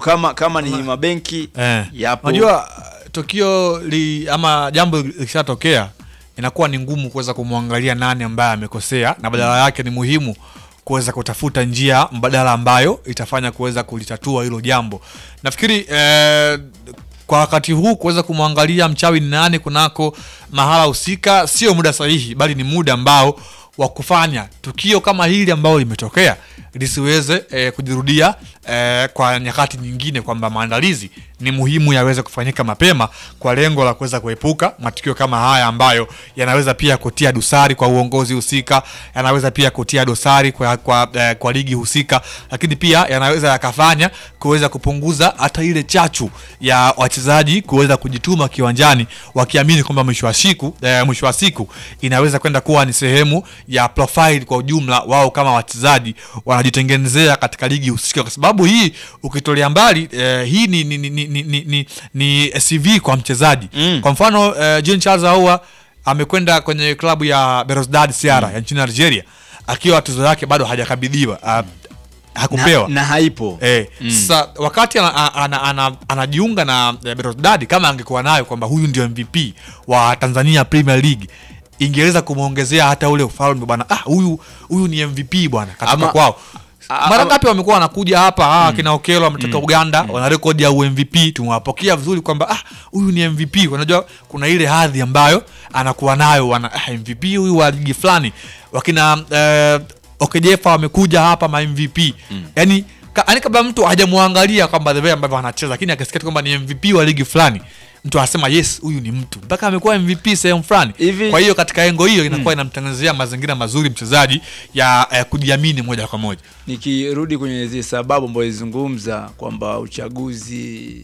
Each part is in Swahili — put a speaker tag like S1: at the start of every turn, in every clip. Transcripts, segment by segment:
S1: kama kama ni mabenki
S2: Eh.
S1: yapo
S2: Unajua tukio li, ama jambo likishatokea inakuwa ni ngumu kuweza kumwangalia nani ambaye amekosea, na badala yake ni muhimu kuweza kutafuta njia mbadala ambayo itafanya kuweza kulitatua hilo jambo. Nafikiri eh, kwa wakati huu kuweza kumwangalia mchawi ni nani kunako mahala husika sio muda sahihi, bali ni muda ambao wa kufanya tukio kama hili ambalo limetokea lisiweze eh, kujirudia eh, kwa nyakati nyingine, kwamba maandalizi ni muhimu yaweze kufanyika mapema kwa lengo la kuweza kuepuka matukio kama haya ambayo yanaweza pia kutia dosari kwa uongozi husika, yanaweza pia kutia dosari kwa, kwa, eh, kwa ligi husika, lakini pia yanaweza yakafanya kuweza kupunguza hata ile chachu ya wachezaji kuweza kujituma kiwanjani wakiamini kwamba mwisho wa siku eh, mwisho wa siku inaweza kwenda kuwa ni sehemu ya profile kwa ujumla wao kama wachezaji wanajitengenezea katika ligi husika, kwa sababu hii ukitolea mbali eh, hii ni, ni, ni, ni, ni, ni, ni, ni CV kwa mchezaji
S1: Mm.
S2: kwa mfano eh, Jean Charles Ahoua amekwenda kwenye klabu ya Belouizdad Sierra ya nchini Algeria akiwa tuzo yake bado hajakabidhiwa ah, hakupewa
S1: na, na haipo
S2: Eh, sasa wakati ana- ana- ana- anajiunga na eh, Belouizdad kama angekuwa nayo kwamba huyu ndio MVP wa Tanzania Premier League ingeweza kumwongezea hata ule ufalme bwana, ah, huyu huyu ni MVP bwana katika
S1: Ama-
S2: kwao.
S1: a-
S2: Mara
S1: ama-
S2: ngapi wamekuwa wanakuja hapa ah, kina Okelo wametoka Uganda wana rekodi ya UMVP, tumewapokea vizuri kwamba ah, huyu ni MVP. Unajua kuna ile hadhi ambayo anakuwa nayo wana ah, MVP huyu wa ligi fulani, wakina eh, Okejefa wamekuja hapa ma MVP yani ka, yani kabla mtu hajamwangalia kwamba the way ambavyo anacheza, lakini akisikia tu kwamba ni MVP wa ligi fulani mtu anasema yes, huyu ni mtu mpaka amekuwa MVP sehemu fulani.
S1: Hivi-
S2: Kwa hiyo katika engo hiyo inakuwa inamtengenezea mazingira mazuri mchezaji ya eh, kujiamini moja kwa moja.
S1: nikirudi kwenye zile sababu ambazo izungumza kwamba uchaguzi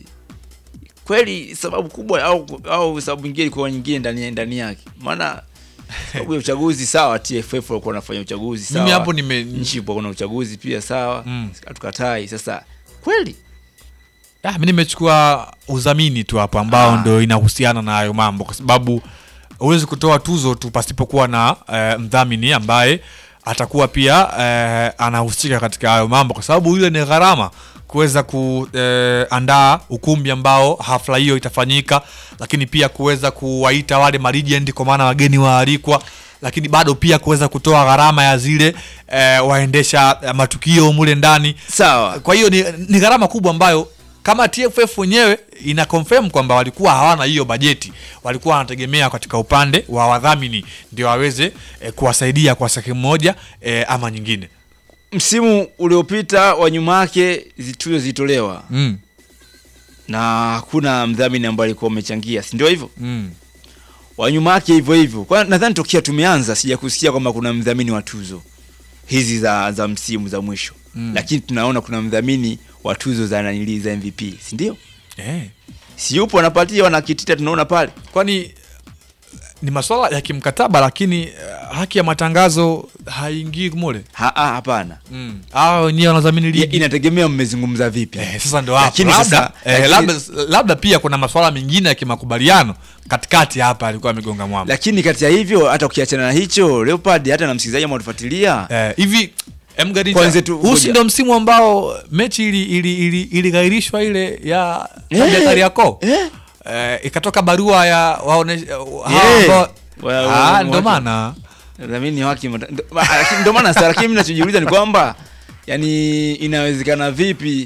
S1: kweli sababu kubwa au au sababu nyingine ilikuwa nyingine ndani ndani yake maana sababu ya uchaguzi sawa TFF walikuwa wanafanya uchaguzi sawa
S2: Mimi hapo nime-
S1: nchi ipo kuna uchaguzi pia sawa
S2: Mm.
S1: hatukatai sasa kweli
S2: Ah, mi nimechukua udhamini tu hapo ambao
S1: Ah.
S2: ndo inahusiana na hayo mambo, kwa sababu huwezi kutoa tuzo tu pasipokuwa na eh, mdhamini ambaye atakuwa pia eh, anahusika katika hayo mambo, kwa sababu ile ni gharama kuweza kuandaa ukumbi ambao hafla hiyo itafanyika, lakini pia kuweza kuwaita wale malegend kwa maana wageni waalikwa lakini bado pia kuweza kutoa gharama ya zile eh, waendesha eh, matukio mule ndani
S1: sawa
S2: kwa hiyo ni, ni gharama kubwa ambayo kama TFF wenyewe ina confirm kwamba walikuwa hawana hiyo bajeti, walikuwa wanategemea katika upande wa wadhamini ndio waweze eh, kuwasaidia kwa sehemu moja eh, ama nyingine.
S1: msimu uliopita wa nyuma yake zi- tuzo zilitolewa
S2: Mm,
S1: na hakuna mdhamini ambaye alikuwa amechangia si ndio hivyo
S2: mm.
S1: wa nyuma yake hivyo hivyo. Kwa nadhani tokea tumeanza sija kusikia kwamba kuna mdhamini wa tuzo hizi za za msimu za mwisho
S2: Mm.
S1: lakini tunaona kuna mdhamini wa tuzo za nanili za MVP, si ndio?
S2: Eh.
S1: Si yupo anapatia wanakitita, tunaona pale.
S2: Kwani ni masuala ya kimkataba, lakini eh, haki ya matangazo haingii mule.
S1: Ha, ha, hapana.
S2: Mm. Hao wenyewe wanadhamini
S1: Ya,
S2: ligi.
S1: Inategemea mmezungumza vipi.
S2: Eh, sasa ndo hapo.
S1: Lakini
S2: labda,
S1: sasa-
S2: eh,
S1: lakini-
S2: labda, labda pia kuna masuala mengine ya kimakubaliano katikati hapa alikuwa amegonga mwamba.
S1: Lakini kati ya hivyo hata ukiachana na hicho Leopard, hata na msikilizaji ambao tufuatilia
S2: Eh, hivi Mgarinja,
S1: Kwanza tu-
S2: huu si
S1: ngoja.
S2: ndo msimu ambao mechi ili ili ili ilighairishwa ile ya
S1: Eh,
S2: ya Kariakoo
S1: eh.
S2: eh, ikatoka barua ya waonesha hao
S1: Eh.
S2: ambao-
S1: Wa- wa-
S2: ah, ndo
S1: watu-
S2: maana
S1: dhamini wake mata- ndo- ma- lakini ndo maana sasa, lakini mimi nachojiuliza ni kwamba yani inawezekana vipi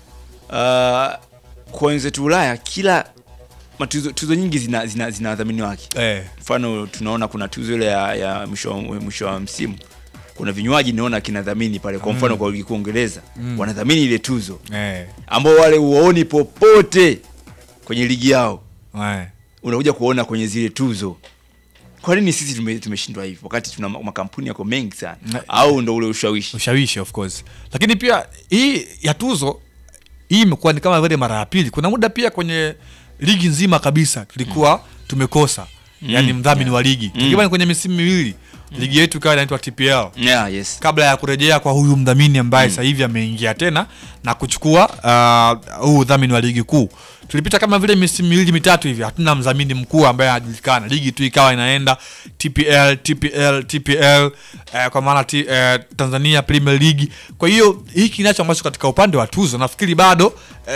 S1: uh, kwa wenzetu Ulaya kila matuzo tuzo nyingi zina zina, zina wadhamini wake.
S2: eh,
S1: Mfano tunaona kuna tuzo ile ya, ya mwisho wa- mwisho wa msimu kuna vinywaji naona kinadhamini pale, kwa mfano kwa ligi kuu Uingereza wanadhamini ile tuzo
S2: eh,
S1: ambao wale uwaoni popote kwenye ligi yao,
S2: eh.
S1: unakuja kuona kwenye zile tuzo. Kwa nini sisi tume- tumeshindwa hivyo wakati tuna ma- makampuni yako mengi sana?
S2: Na-
S1: Au ndo ule ushawishi?
S2: ushawishi of course, lakini pia hii ya tuzo hii imekuwa ni kama vile mara ya pili. Kuna muda pia kwenye ligi nzima kabisa tulikuwa tumekosa yani mdhamini wa ligi takriban kwenye misimu miwili ligi yetu ikawa inaitwa TPL
S1: Yeah, yes.
S2: kabla ya kurejea kwa huyu mdhamini ambaye sasa hivi ameingia tena na kuchukua uh, huu udhamini wa ligi kuu. Tulipita kama vile misimu miwili mitatu hivi, hatuna mdhamini mkuu ambaye anajulikana. Ligi tu ikawa inaenda TPL TPL TPL eh, kwa maana ti- eh, Tanzania Premier League. Kwa hiyo hiki kinacho ambacho katika upande wa tuzo nafikiri bado eh,